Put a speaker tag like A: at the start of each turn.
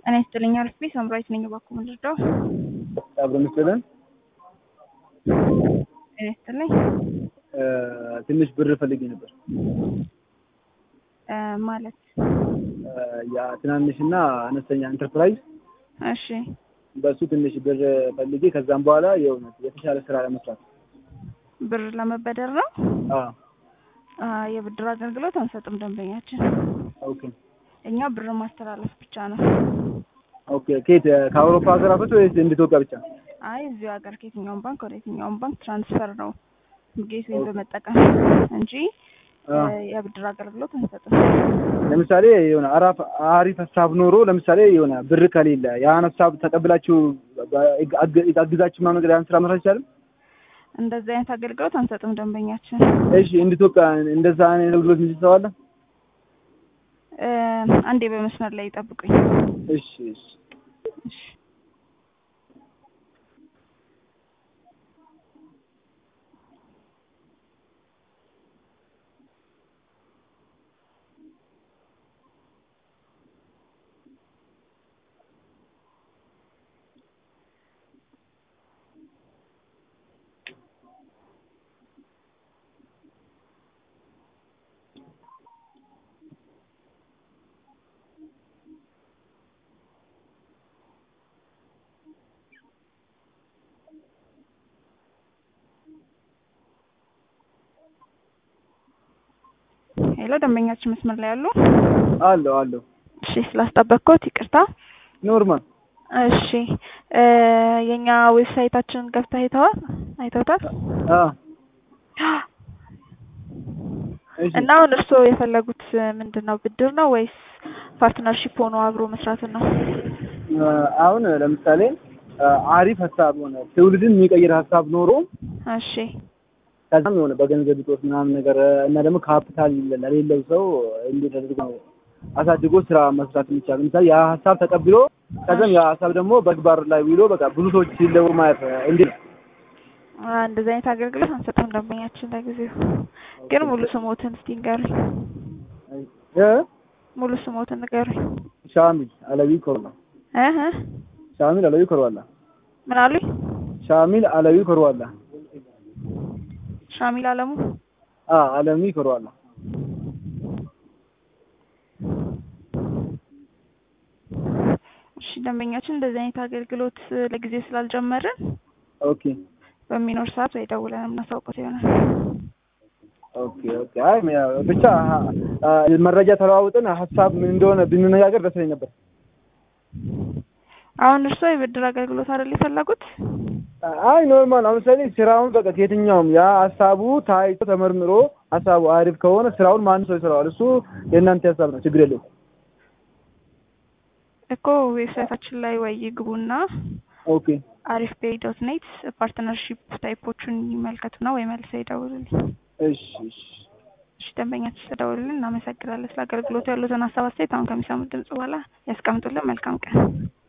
A: ጤና ይስጥልኝ አልፌ ሳምራዊት ነኝ። እባክዎ ምንድነው?
B: አብሮ ምስልን
A: ጤና ይስጥልኝ
B: ትንሽ ብር ፈልጌ ነበር።
A: እ ማለት
B: የትናንሽና አነስተኛ ኢንተርፕራይዝ
A: እሺ
B: በሱ ትንሽ ብር ፈልጌ ከዛም በኋላ የእውነት የተሻለ ስራ ለመስራት
A: ብር ለመበደር ነው።
B: አ
A: አ የብድር አገልግሎት አንሰጥም ደንበኛችን።
B: ኦኬ
A: እኛ ብር ማስተላለፍ ብቻ ነው።
B: ኦኬ ከየት ከአውሮፓ ሀገራቶች ወይስ እንደ ኢትዮጵያ ብቻ?
A: አይ እዚሁ ሀገር ከየትኛውም ባንክ ወደ የትኛውም ባንክ ትራንስፈር ነው ጌት ወይም በመጠቀም እንጂ
B: አ
A: የብድር አገልግሎት አንሰጥም።
B: ለምሳሌ የሆነ አራፍ አሪፍ ሀሳብ ኖሮ ለምሳሌ የሆነ ብር ከሌለ ያን ሀሳብ ተቀብላችሁ አግዛችሁ ምናምን ነገር ያን ስራ መስራት ይቻላል?
A: እንደዚህ አይነት አገልግሎት አንሰጥም ደንበኛችን።
B: እሺ እንደ ኢትዮጵያ እንደዛ አይነት አገልግሎት የሚሰጥ ሰው አለ?
A: እ አንዴ በመስመር ላይ ይጠብቁኝ።
B: እሺ እሺ
A: እሺ ሄሎ ደንበኛችን መስመር ላይ አሉ?
B: አለው አለው
A: እሺ ስላስጠበቅኩት ይቅርታ።
B: ኖርማል
A: እሺ እ የኛ ዌብሳይታችንን ገብተህ አይተዋል አይተውታል?
B: አ እሺ
A: እና አሁን እርስዎ የፈለጉት ምንድን ነው? ብድር ነው ወይስ ፓርትነርሺፕ ሆኖ አብሮ መስራትን ነው?
B: አሁን ለምሳሌ አሪፍ ሀሳብ ሆነ ትውልድን የሚቀይር ሀሳብ ኖሮ
A: እሺ
B: ከዛም የሆነ በገንዘብ እጦት ምናምን ነገር እና ደግሞ ካፒታል ለሌለው ሰው እንዴት አድርጎ አሳድጎ ስራ መስራት የሚቻል ለምሳሌ ያ ሀሳብ ተቀብሎ ከዛም ያ ሀሳብ ደግሞ በግባር ላይ ውሎ በቃ ብዙ ሰዎች ሲለወጡ ማየት እንዴት ነው?
A: አ እንደዚህ አይነት አገልግሎት አንሰጥም ደንበኛችን ለጊዜው። ግን ሙሉ ስሞትን እስቲ ንገሩኝ።
B: እ
A: ሙሉ ስሞትን ንገሩኝ።
B: ሻሚል አለዊ ኮርዋላ
A: እህ
B: ሻሚል አለዊ ኮርዋላ
A: ምን አሉኝ?
B: ሻሚል አለዊ ኮርዋላ
A: ሻሚል አለሙ
B: አ አለሚ ኮርዋላ
A: እሺ ደንበኛችን እንደዚህ አይነት አገልግሎት ለጊዜው ስላልጀመርን
B: ኦኬ
A: በሚኖር ሰዓት ወይ ደውለን የምናሳውቀው ይሆናል።
B: ኦኬ ኦኬ አይ ብቻ አ መረጃ ተለዋውጠን ሀሳብ ምን እንደሆነ ብንነጋገር ደስ ይለኝ ነበር።
A: አሁን እርስዎ የብድር አገልግሎት አይደል የፈለጉት?
B: አይ ኖርማል አሁን ለምሳሌ ስራውን በቃ ከየትኛውም ያ ሀሳቡ ታይቶ ተመርምሮ ሀሳቡ አሪፍ ከሆነ ስራውን ማንም ሰው ይሰራዋል። እሱ የእናንተ ሀሳብ ነው፣ ችግር የለውም።
A: እኮ ዌብሳይታችን ላይ ወይ ይግቡና
B: ኦኬ
A: አሪፍ ፔይ ዶት ኔት ፓርትነርሺፕ ታይፖቹን ይመልከቱና ወይ መልሰው ይደውሉልኝ።
B: እሺ እሺ
A: እሺ ደንበኛችን ስለደወሉልን እናመሰግናለን። ስለ አገልግሎቱ ያሉትን ሀሳብ አስተያየት አሁን ከሚሰሙት ድምጽ በኋላ ያስቀምጡልን። መልካም ቀን።